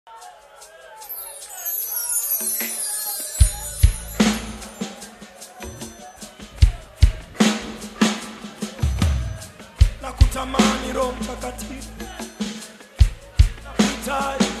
na kutamani Roho Mtakatifu na kuhitaji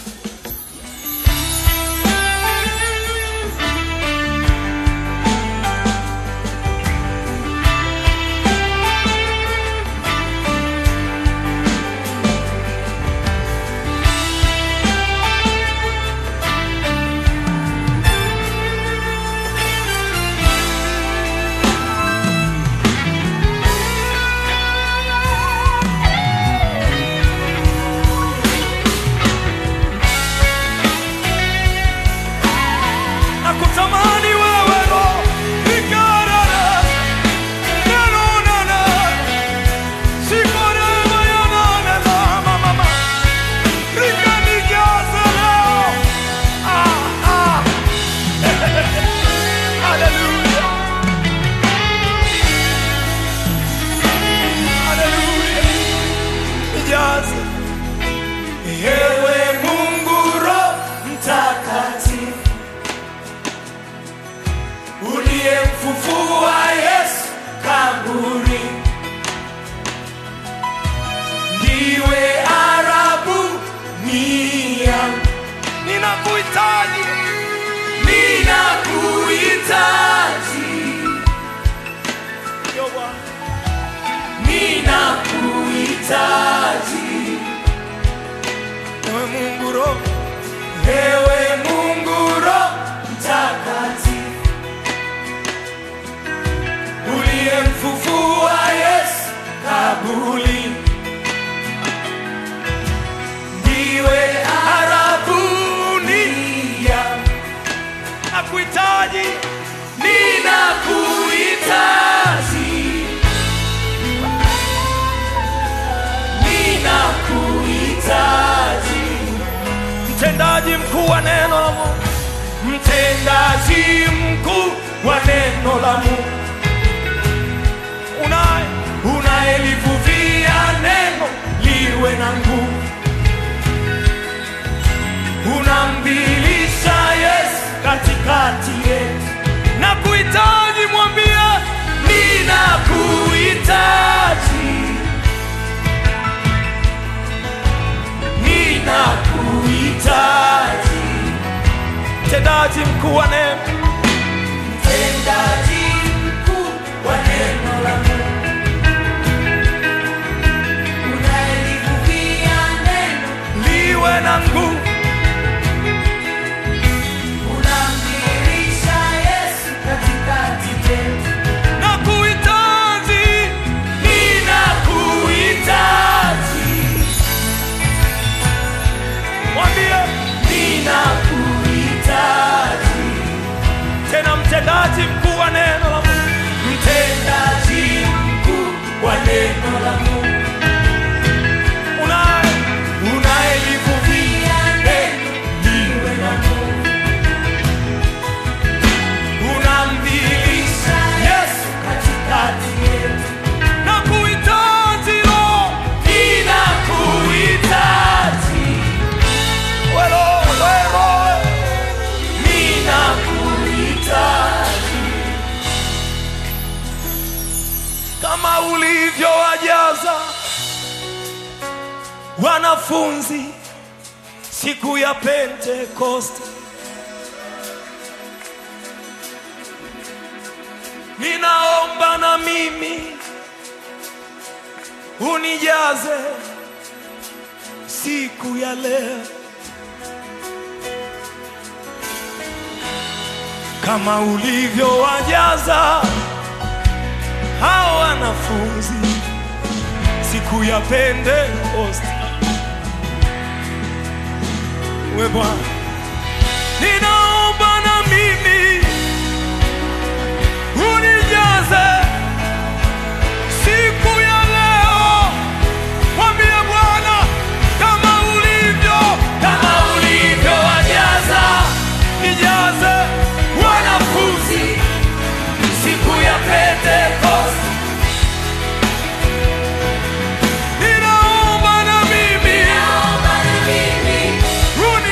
na kutamani wewe Roho nikarara neno nana sikore mayana nana mama nikanijaza leo ah ah haleluya haleluya nijaze ewe Mungu Roho mtakatifu uliyemfufua Yesu kaburi, ndiwe arabu nia. Ninakuhitaji, ninakuhitaji, Yo Bwana. ninakuhitaji, ewe Mungu Roho, ewe Mungu Roho mtakatifu uliyemfufua Yesu kabuli, ndiwe arabuni ya nakuhitaji, ninakuhitaji, ninakuhitaji, mtendaji mkuu wa neno la Mungu, mtendaji mkuu wa neno la Mungu unaye unayelivuvia neno liwe na nguvu, unamdhihirisha Yesu katikati yetu. Na kuhitaji mwambie, ninakuhitaji, ninakuhitaji, mtendaji mkuu wa neno, mtendaji mkuu wa neno la Mungu Unalivuvia neno, liwe na nguvu unamdhihirisha Yesu katikati yetu. na kuhitaji, ninakuhitaji. Mwambie ninakuhitaji. Tena mtendaji mkuu wa neno la Mungu, mtendaji mkuu wa neno la Mungu, unaye unayelivuvia neno liwe na nguvu unamdhihirisha Yesu katikati yetu. Na kuhitaji Roho, ninakuhitaji. Wewe Roho, wewe Roho, ninakuhitaji. Kama ulivyowajaza wanafunzi siku ya Pentekoste ninaomba na mimi unijaze siku ya leo kama ulivyowajaza hao wanafunzi siku ya Pentekoste. We Bwana, ninaomba na mimi unijaze siku ya leo. Mwambie Bwana kama ulivyo, kama ulivyowajaza, nijaze wanafunzi siku ya Pentekoste. Ninaomba na mimi Naomba na mimi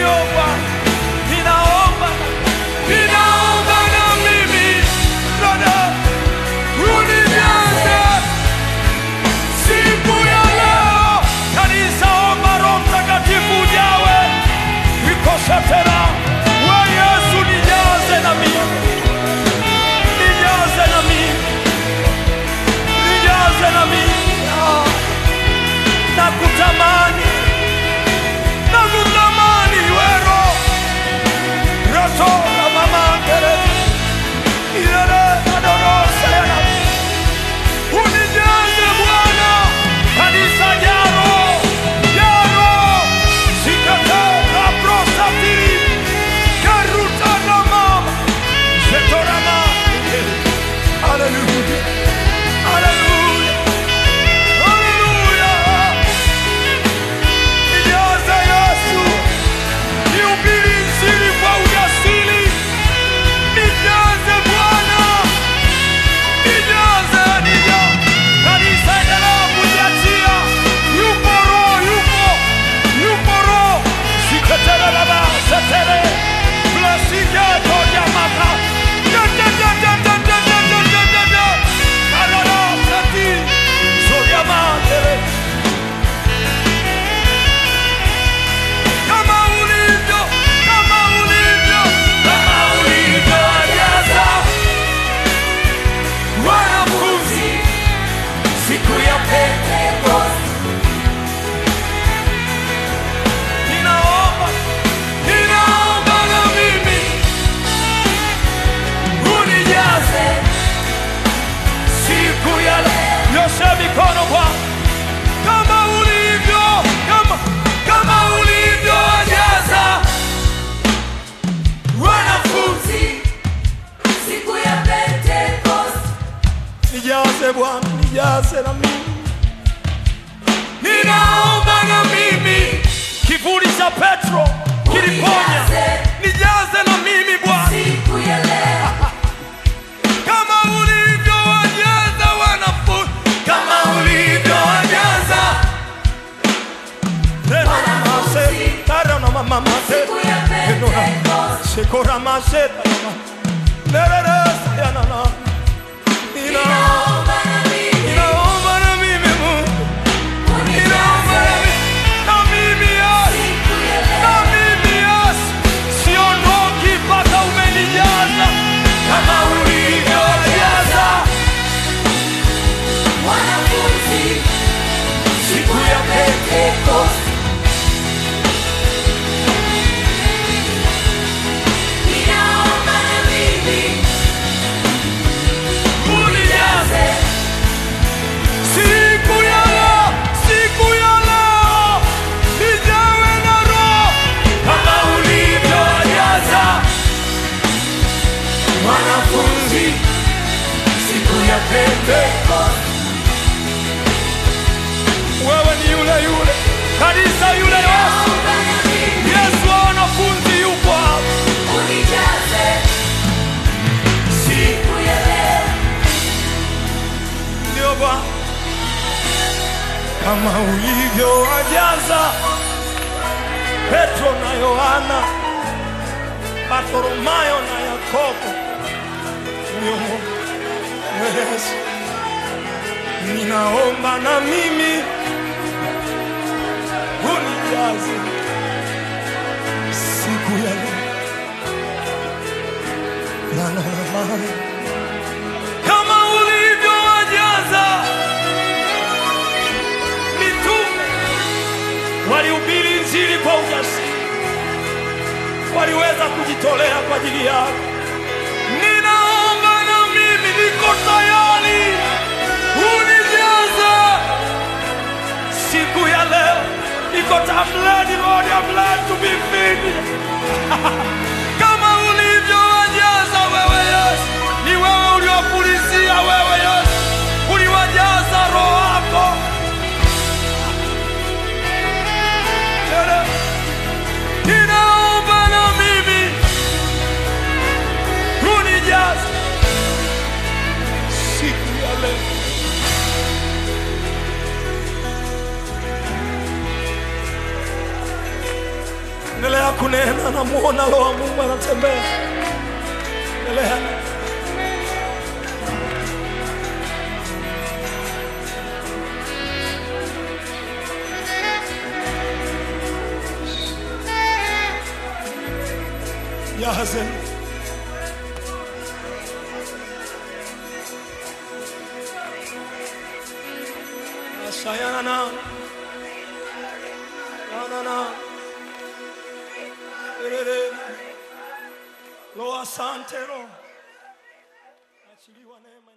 ulivyo Bwana, ninaomba ninaomba na mimi Bwana, unijaze siku ya leo. Kanisa, omba Roho Mtakatifu ujawe, ikose tena. We Yesu, nijaze na mimi, nijaze na mimi, nijaze na mimi. Ah, nakutamani, nakutamani wero roto la mama tere ilele adorosa yana unijaze Bwana, kanisa jaro jaro sikate la prosafiri karuta na mama zetorama Hallelujah, hallelujah, hallelujah. Nijaze Yesu, nihubiri Injili kwa ujasiri. Nijaze Bwana, nijaze, nijaze. Kanisa endelea kujiachia. Yupo Roho, yupo, yupo Roho. Siketere baba, setere. Blessige toja maka. Da, da, da, da, da, da, da, da, da, da, da. Kalala, seti. Zoria mandere. Kama ulivyo, kama ulivyo, kama ulivyojaza wanafunzi siku ya Pentekoste. Ninaomba, ninaomba na mimi unijaze siku ya leo. Nyosha mikono Bwana kama ulivyo, kama kama ulivyojaza wanafunzi. Siku ya Pentekoste. Nijaze Bwana, nijaze na mimi, ninaomba na mimi. Kivuli cha Petro kiliponya, nijaze na mimi Bwana, Siku ya leo. kama ulivyowajaza wanafunzi, kama ulivyowajaza Wanafunzi. Tara na mama mate. Siku ya Pentekoste. Sekora maseta Nerere sayanana Nina Ninaomba na mimi Ninaomba na mimi Mungu Ninaomba na unijaze. mimi Na mimi Yesu Siku ya Na leo. mimi Yesu Siondoki mpaka umenijaza Kama ulivyojaza Wanafunzi. Siku ya Pentekoste. Ninaomba na mimi Unijaze Siku ya leo Siku ya leo Nijawe na roho Kama ulivyojaza wanafunzi. Siku ya Pentekoste. wewe ni yule yule kanisa yule Yesu Ninaomba na mimi Yesu wa wanafunzi yupo hapa unijaze. Siku ya leo. ndio Bwana kama ulivyowajaza Petro na Yohana Bartholomayo na Yakobo ndio Mungu Yesu ninaomba na mimi unijaze siku ya leo Bwana wa amani kama ulivyowajaza mitume walihubiri injili kwa ujasiri, waliweza kujitolea kwa ajili yako. Ninaomba na mimi niko tayari, unijaze siku ya leo. Niko ta- I'm ready, Lord, I'm ready to be filled. kama ulivyowajaza wewe Yesu, ni wewe uliwapulizia wewe Yesu, uliwajaza roho wako. Tena, Ninaomba na mimi unijaze siku ya leo. Endelea kunena, namuona Roho wa Mungu anatembea. Endelea. Jaze. Asayana na. Na na. Erere. Lo asante Roho. Achiliwa neema.